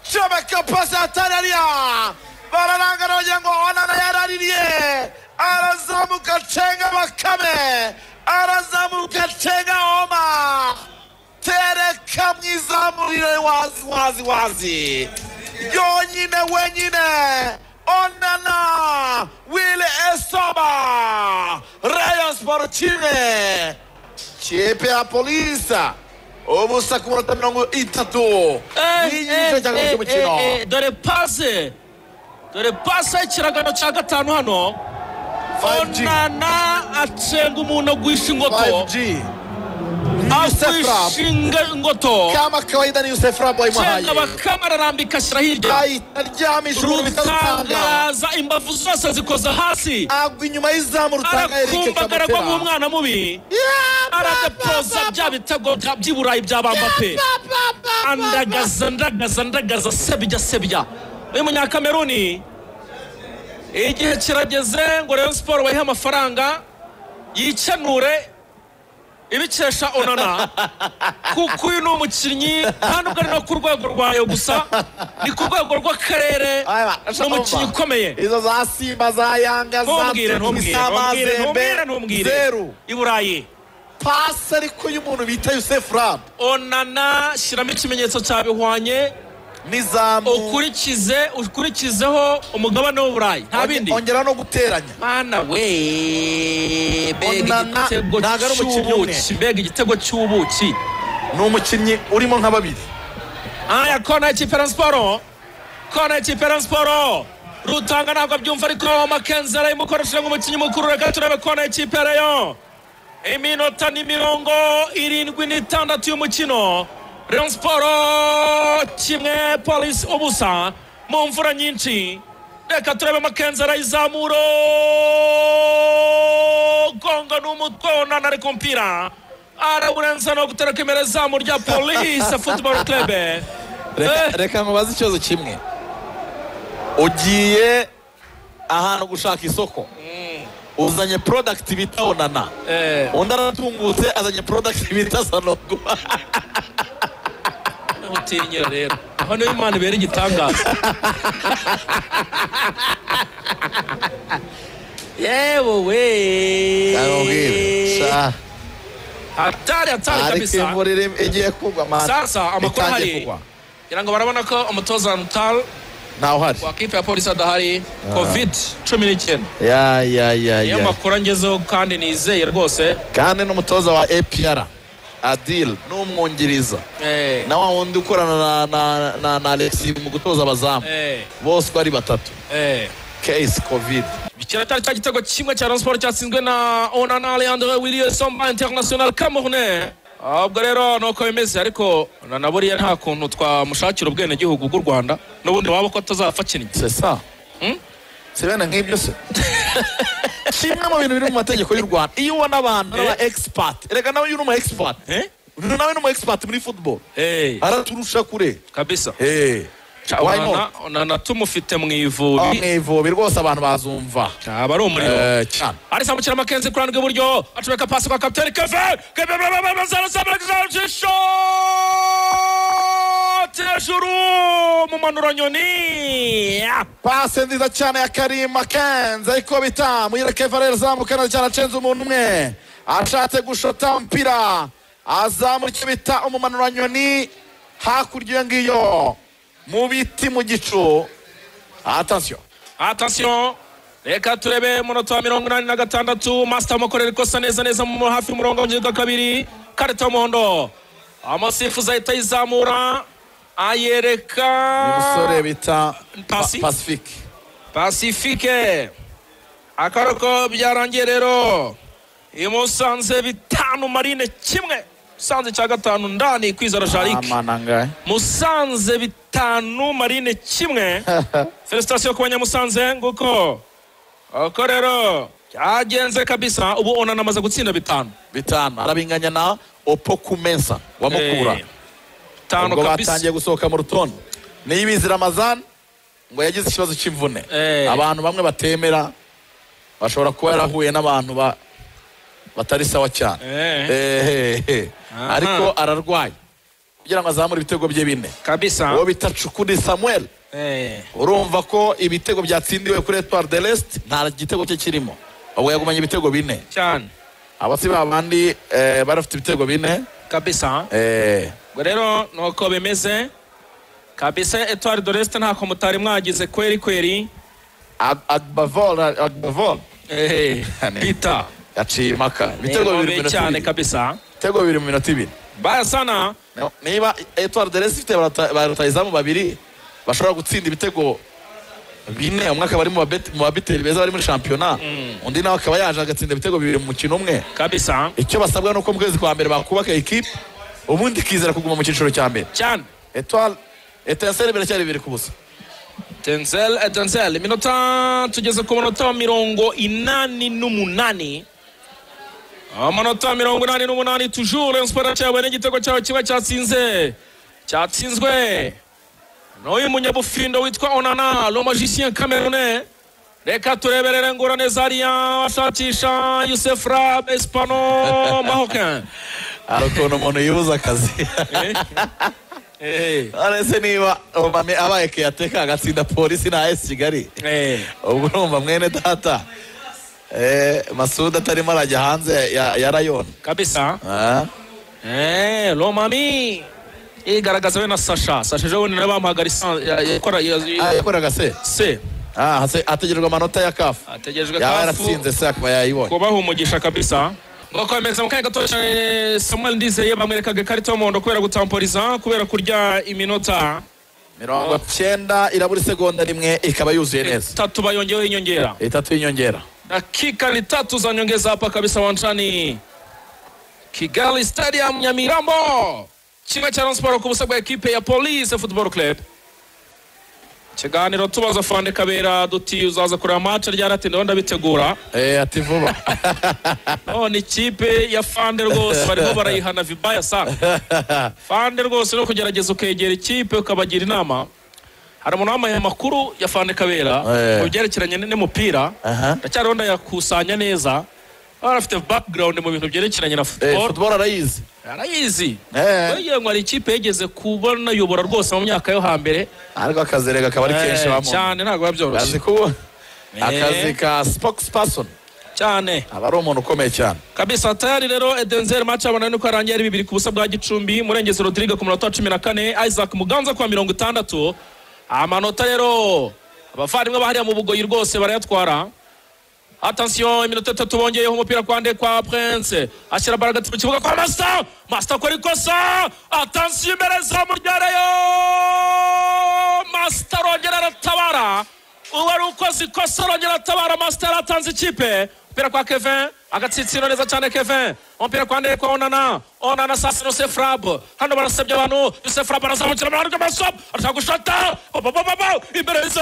shobeka pasi atarariya bararanga baragira ngo onana yaraririye arazamuka acenga bakame arazamuka acenga oma tereka mu izamurire wazi wazi wazi yonyine wenyine onana wile esoba rayon sportive kipe ya polisa ubusa ku minota mirongo itatu n'igice cya kabiri cy'umukino dore pase dore pase y'ikiragano cya gatanu hano 5G. onana acenga umuntu agwisha ingoto 5G Yusef agwisha inga- ingoto kama kawaida ni Yusef Rabo acenga imuhaye bakama ararambika ashyira hirya ahita aryamisha umuntu bitagutanga rutangaza imbavu zose zikoza hasi agwa inyuma y'izamu rutanga Eric arakumbagara ko Kabutera nk'umwana mubi Yeah, aradapoza bya bitego bya- by'iburayi bya bambape andagaza ndagaza ndagaza sebya sebya uyu munyakameruni igihe kirageze ngo rero siporo bayihe amafaranga yikenure ibikesha onana kuko uyu ni umukinnyi nta nubwo ari no ku rwego rwayo gusa ni ku rwego rw'akarere Aya, ni umukinnyi ukomeye izo za simba za yanga za ntumbwire Tunis, ntumbwire Sama, ntumbwire ntumbwire Zembe, ntumbwire zeru i burayi pasi ariko y'umuntu bita Yusef Rabo onana shyiramo ikimenyetso cya bihwanye n'izamu ukurikize ukurikizeho umugabane w'uburayi nta bindi ongera no guteranya mana we mbega Onana igitego ntago ari umukinnyi umwe. cy'ubuki mbega igitego cy'ubuki ni umukinnyi urimo nka babiri aya kona y'ikipe ya siporo kona y'ikipe ya siporo rutanga ntabwo abyumva ariko makenzi arayimukoresheje nk'umukinnyi mukuru reka turebe kona y'ikipe ya rayo iminota ni mirongo irindwi n'itandatu y'umukino rayon siporo kimwe polisi ubusa mu mvura nyinshi reka turebe makenzi arayizamura gonga n'umutwe onana ari ku mupira arawurenza no gutereka imbere izamu rya polisi futuboro kirebe Reka- reka nkubaze ikibazo kimwe ugiye ahantu gushaka isoko uzanye porodagiti bita onana undi aratungutse azanye porodagiti bita sanogo utinya rero aho niho imana ibera igitangaza yewe we hatari hatari ariko kabisa imvura iri- igiye kugwa mani sasa amakuru Itangiye ahari kugwa. ngira ngo barabona ko umutoza rutal ntawe uhari wa kipe ya polisi adahari covid cumi n'icyenda ya ya ya niyo ya makuru angezeho kandi nizeye rwose kandi n'umutoza wa APR Adil n'umwungiriza Eh, na wa wundi ukorana na- na- na- na alexi mu gutoza abazamu eh, bose uko ari batatu eh. case covid kiratari cya gitego kimwe cya Rayon Sports cyatsinzwe na Onana Alejandro Williamson International Cameroun ubwo rero nuko bimeze ariko na na buriya nta kuntu twamushakira ubwenegihugu bw'u Rwanda n'ubundi waba ko atazapfa akinnye c'est ça Hmm? si bene nk'ibyo se kimwe mu bintu biri mu mategeko y'u rwanda iyo ubona abantu Eh? baba expert reka nawe uyu ni umu expert Eh? uyu nawe ni umu expert muri football Eh, araturusha kure kabisa Eh, Cha- why Onana not? Onana tumufite mu Aho ivubi mu ivubi rwose abantu bazumva aba ari umuriro Eh, cyane arisambukira makenzi kurana rw'iburyo acomeka pasi kwa kapitani kevin kevin hejuru mu manura nyoni pase nziza cyane ya karim makenzi ariko bita muyirekeva rero azamuka neza cyane acenze umuntu umwe ashatse gushota umupira azamura icyo bita umumanuranyoni hakurya iyo ngiyo mu biti mu gicu atansiyo atasiyo reka turebe umunota wa mirongo inani na gatandatu masita amukorera ikosa neza neza mu hafi y'umurongo w'ingingo ya kabiri karita y'umuhondo amasifuzi ahita ayizamura ayereka umusore bita Pasi. Pa- pasifike pasifike akaba ko byarangiye rero imusanze bitanu marine kimwe musanze cya gatanu ndani kwizera jarike amanangahe musanze bitanu marine kimwe felicitasiyo ku banyamusanze nguko uko rero byagenze kabisa ubu onana amaze gutsinda bitanu bitanu arabinganya na opo kumensa wa mukura Eh, bitanu ubwo kabisa batangiye gusohoka mu rutondo niyibizira ramazan ngo yagize ikibazo cy'imvune Eh. abantu bamwe batemera bashobora kuba yarahuye n'abantu ba- batari sawa cyane Eh. Eh, eh, eh. Aha. ariko ararwaye kugira ngo azamure ibitego bye bine kabisa uwo bita cukuri samuel Eh, urumva ko ibitego byatsindiwe kuri etuwari de resite nta gitego cye kirimo ahubwo yagumanye ibitego bine cyane abasi ba bandi eh, bari bafite ibitego bine kabisa eh, ubwo rero nuko bimeze kabisa etuwari doresite ntako mutari mwagize kweri kweri Ad- agbavol agbavol Eh, bita yaciye impaka ibitego bibiri mu Ni bikomeye minota cyane ibiri kabisa ibitego bibiri mu minota ibiri bayasana No, niba etuwari de resite barota- ba rutayizamu babiri bashobora gutsinda ibitego bine umwe akaba ari mu babet- mu babiteri beza bari muri shampiyona undi nawe akaba yaje agatsinda ibitego bibiri mu mukino umwe kabisa icyo basabwa ni uko mu kwezi kwa mbere bakubaka ikipe ubundi ikizera kuguma mu cyiciro cya mbere cyane etuwari etenseri biracyari bibiri ku busa Denzel Denzel iminota tugeze ku munota wa mirongo inani n'umunani amanota mirongo inani n'umunani tujure siporo cyawe n'igitego cyawe kiba cyatsinze cyatsinzwe n'uyu munyabufindo witwa onana le magicien camerounais reka tureberere ngorane zariya ashakisha yusef rab espano mahokin hari ukuntu umuntu yibuza akazi Eh, arese niba umame abaye keyateka agatsinda polisi na esi kigali eh, ubwo urumva mwene data Eh, masuda atarimo arajya hanze ya ya rayoni kabisa Ah, Eh, Lomami igaragaza we na Sasha. Sasha ejo bundi nabo bamuhaga lisansi ya- yakora ah, ya- yakoraga se se Ah, hase- hategerejwe amanota ya kafu ategerejwe yaba kafu yaratsinze se akaba yayibonye kubaha umugisha kabisa bakomeza mu kanya gato cyane Samuel Ndizeye bamwerekaga ikarita y'umuhondo kubera gutamporiza kubera kurya iminota mirongo cyenda irabura isegonda rimwe ikaba yuzuye neza itatu bayongeyeho inyongera itatu y'inyongera dakika ni tatu za nyongeza hapa kabisa wanjani kigali stadium nyamirambo kimwe cya Rayon Sports ku busa bwa ekipe ya police football club ikiganiro tubaza fande kabera duti uzaza kureba match ryari ati ndabona bitegura Eh, ati vuba none ikipe ya fande rwose barimo barayihana vibaya sa fande rwose no kugerageza ukegera ikipe ukabagira inama hari umuntu wambaye amakuru ya fande kabera Eh. mu byerekeranye n'umupira Aha. ndacyariho ndayakusanya neza baba bafite background mu bintu byerekeranye na Eh, football football arayizi arayizi Eh. bagira ngo hari ikipe yigeze kubona yobora rwose mu myaka yo hambere ariko akazi rega akaba ari kenshi Eh, bamuntu cyane ntabwo biba byoroshye akazi kuba Eh. akazi ka spokesperson cyane aba ari umuntu ukomeye cyane kabisa tayari rero edenzeri maci abona nuko yarangiye ari bibiri ku busa bwa gicumbi murengezi rodrigue ku munota wa cumi na kane isaac muganza kwa mirongo itandatu amanota rero abavandimwe bahariya mu bugoyi rwose barayatwara atansiyo iminota itatu bongeyeho umupira kwa nde kwa prince ashyira baragati mu kibuga kwa masita masita akora ikosa atansiyo imbere za muryareyo masita arongera aratabara ubu ari ukoze ikosa arongera aratabara masita yaratanze ikipe umupira kwa kevin agatsinsino neza cyane kevin umupira kwa nde kwa onana onana sasa yosef rab hano barasebye abantu yosef rab arazamukira mu rwanda masop arashaka gushota babababa imbere y'izo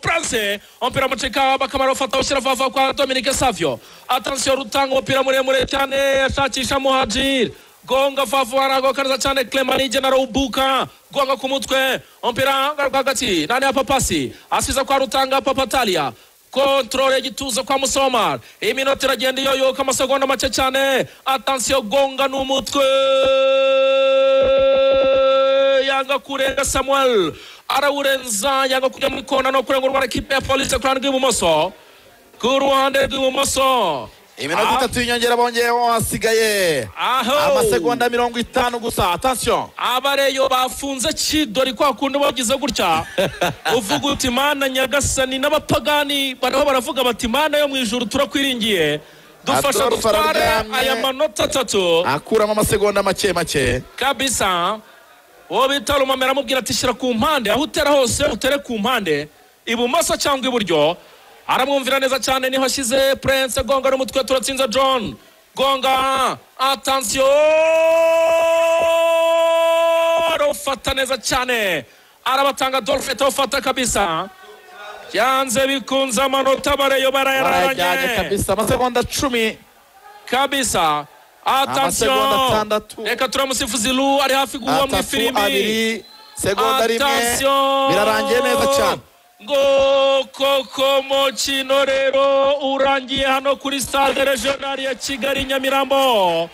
prince umupira mucika bakamara ufata ushyira vava kwa dominique savio atansiyo rutanga umupira muremure cyane ashakisha muhajiri gonga fafu aragokaniza cyane clemanije na roubuka gonga ku mutwe umupira rwagati nani ya papasi asiza kwa rutanga papatalia kontrole y'igituza kwa musomar iminota iragenda iyoyoka amasegonda make cyane atansiyo gonga n'umutwe yanga kurenga samuel arawurenza yanga kujya mu ikona no kurenga urwara ikipe ya polisi ku ruhande rw'ibumoso ku ruhande rw'ibumoso iminota itatu y'inyongera bongeyeho hasigaye aho amasegonda mirongo itanu gusa atansiyo abareyo bafunze kidori kwa kundi bagize gutya uvuga uti mana nyagasani n'abapagani bariho baravuga bati mana yo mu ijuru turakwiringiye dufasha Atora dutware ufarangamwe. aya manota atatu akuramo amasegonda make make kabisa uwo bita rumamera amubwira ati shyira ku mpande aho utera hose utere ku mpande ibumoso cyangwa iburyo aramwumvira neza cyane niho ashyize prince gonga n'umutwe turatsinze john gonga atansiyo arufata neza cyane arabatanga dolphe tawufata kabisa yanze bikunze amanota bareyo barajyanye barayararanye kabisa amasegonda cumi kabisa atansiyo Amasegonda atandatu. reka turamusifuzi lu ari hafi guhwa mu atatu ifirimi abiri segonda rimwe birarangiye neza cyane ngo koko mukino rero urangiye hano kuri stade regional ya kigali nyamirambo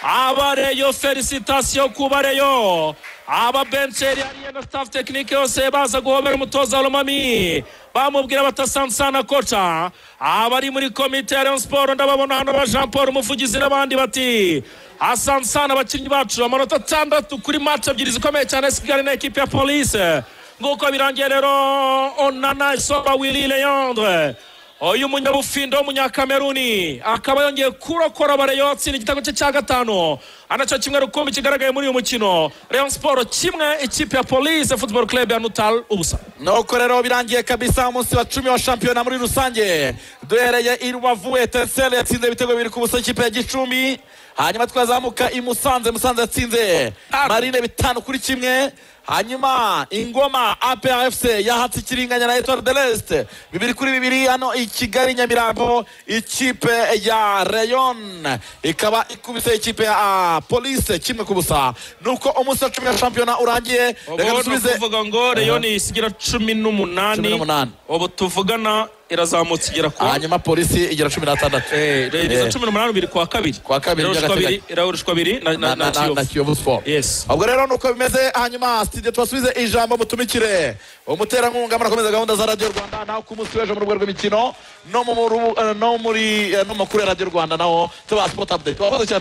abareyo felicitasiyo ku bareyo aba benceri ariye na staff tekinike yose baza guhobera umutoza romami bamubwira batasansana koca abari muri komite ya Rayon siporo ndababona hano ba jean paul umuvugizi n'abandi bati asansana abakinnyi bacu amanota atandatu kuri match ebyiri zikomeye cyane sigari na ekipi ya polise nguko birangiye rero onana isoba wili leandre uyu munyabufindo w'umunyakameruni akaba yongeye kurokora bareyo atsinda igitego cye cya gatanu anacyo kimwe rukumbi kigaragaye muri uyu mukino Rayon siporo kimwe ikipe ya polise futuboro club ya nutal ubusa nuko rero birangiye kabisa umunsi wa cumi wa shampiyona muri rusange duhereye i rubavu etincelle yatsinze ibitego bibiri ku busa ikipe ya gicumbi hanyuma twazamuka i musanze musanze yatsinze marine bitanu kuri kimwe hanyuma ingoma apfc yahatse ikiringanya na etoile de leste bibiri kuri bibiri hano i kigali nyamirambo ikipe ya rayon ikaba ikubise ikipe ya polise kimwe ku busa nuko umunsi wa cumi wa shampiyona urangiye reka ubu dusubize tuvuga ngo rayon isigira cumi Cumi n'umunani n'umunani. ubu tuvugana irazamutse igera ku hanyuma polisi igira cumi n'atandatu reyo Eh, cumi n'umunani bibiri ku wa kabiri Ku wa kabiri by'agateganyo. irahurushwa abiri na- na na- na na- na- na kiyovu kiyovu siporo Yes. ubwo rero nuko bimeze hanyuma studio tubasubize ijambo mutumikire umuterankunga murakomeza gahunda za radiyo rwanda naho ku munsi w'ejo mu rugo rw'imikino no mu ru- eh, no muri eh, no makuru ya radiyo rwanda naho tuba sipoti apudeti